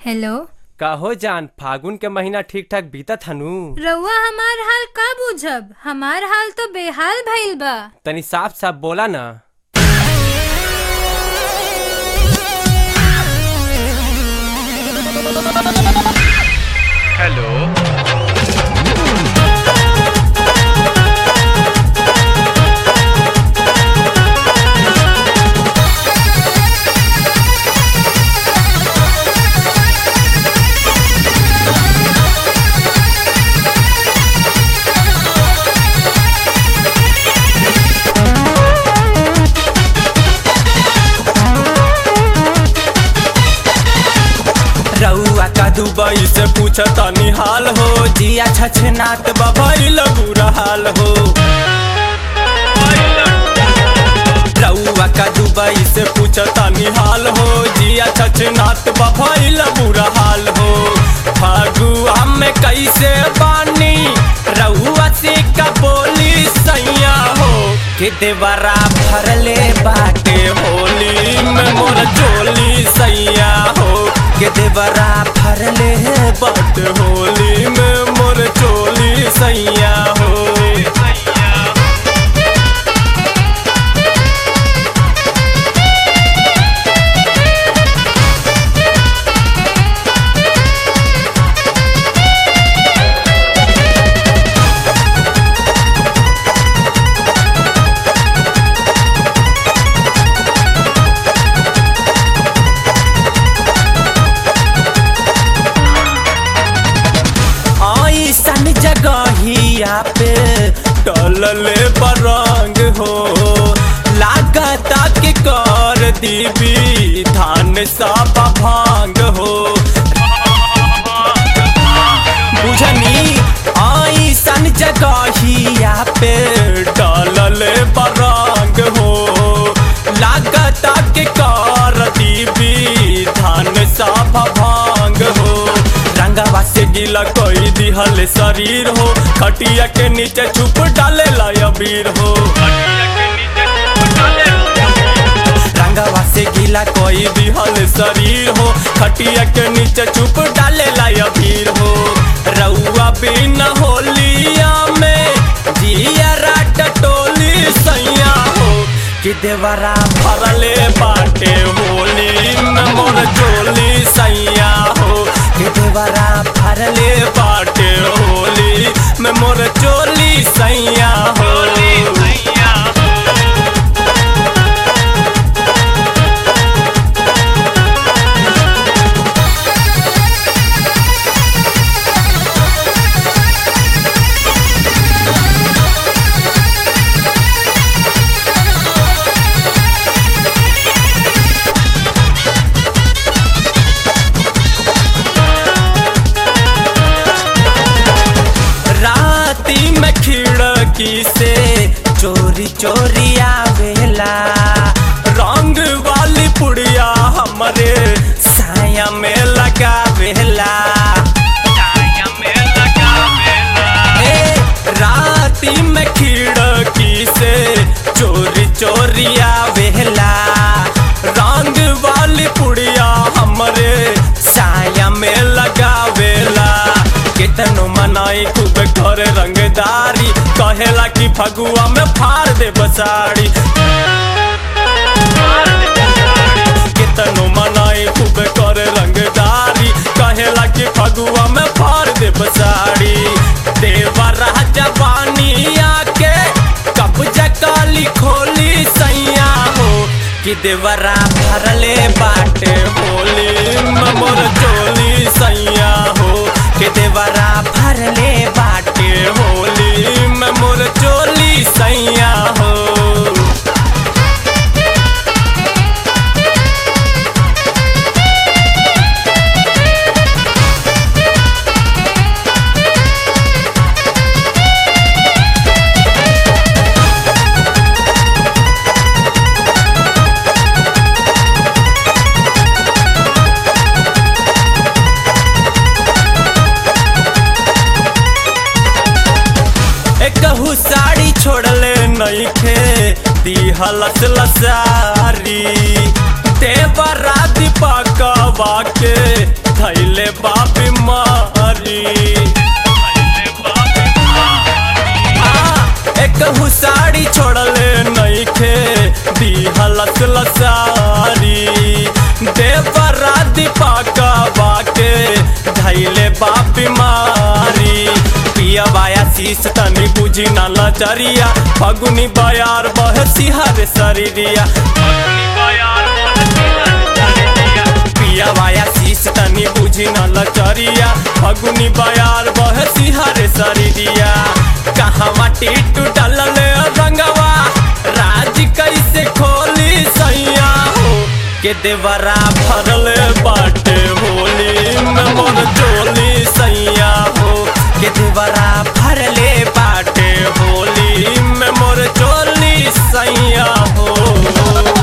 hello कहो जान फागुन के महीना ठीक ठाक बीतत हनु रउआ हमार हाल का बुझब हमार हाल तो बेहाल भइल बा तनी साफ साफ बोला ना हेलो रउआ का दुबई से पूछ तनी हाल हो जिया छछनात बबैल बुरा हाल हो रउआ का दुबई से पूछ तनी हाल हो जिया छछनात बबैल बुरा हाल हो फागुआ में कैसे बानी रउआ से का बोली सैया हो के देवरा भरले बाटे होली में मोर चोली सैया हो के देवरा भरले बाट होली में मोर चोली सैया हो ऐसन जगहिया पे टलले बरंग हो लागता के कर दीबी धान सब भांग हो बुझनी ऐसन जगहिया पे टलले बरंग हो लागता के कर दीबी धान सब भांग हो रंगवा से गीला कोई दिहल शरीर हो खटिया के नीचे छुप डाले अबीर हो रंगवा से गीला कोई दिहल शरीर हो खटिया के नीचे छुप डाले अबीर हो रउआ बिना होलिया में जिया राट टोली सैया हो कि देवरा भरले बाटे होली में मोर चोली सैया हो कि देवरा भरले बाटे होली में मोर चोली सैया होली सैया राती में खिड़की से चोरी चोरी आवेला रंग वाली पुड़िया हमरे साया में लगावेला ए, राती में खिड़की से चोरी चोरी आवेला रंग वाली पुड़िया हमरे साया में लगावेला कितनो मनाई खूब कर रंगदारी कहेला कि फगुआ में फाड़ दे बसाड़ी कितनो मनाई खूब कर रंगदारी कहेला कि फगुआ में फाड़ दे बसाड़ी देवा राजा बानी आके कब्जा काली खोली सैया हो कि देवरा भरले बाटे होली में मोर चोली सैया हो कि देवरा भरले बाटे होली में मोर चोली सैया हो एकहू साड़ी छोड़ले नइखे दिहलस लसारी देवरा दीपकवा के धैल सारी देवरा दीपका बाके धैले बाप बीमारी पिया बाया शीश तनी बुझी ना लचरिया फगुनी बयार बह सिहर शरीरिया पिया बाया शीश तनी बुझी ना लचरिया फगुनी बयार बह सिहर शरीरिया कहाँ माटी टूटल रंगवा राज कैसे खोली सैया हो के देवरा भरल बाटे होली में मोर चोली सैया हो के देवरा भरले बाटे होली में मोर चोली सैया हो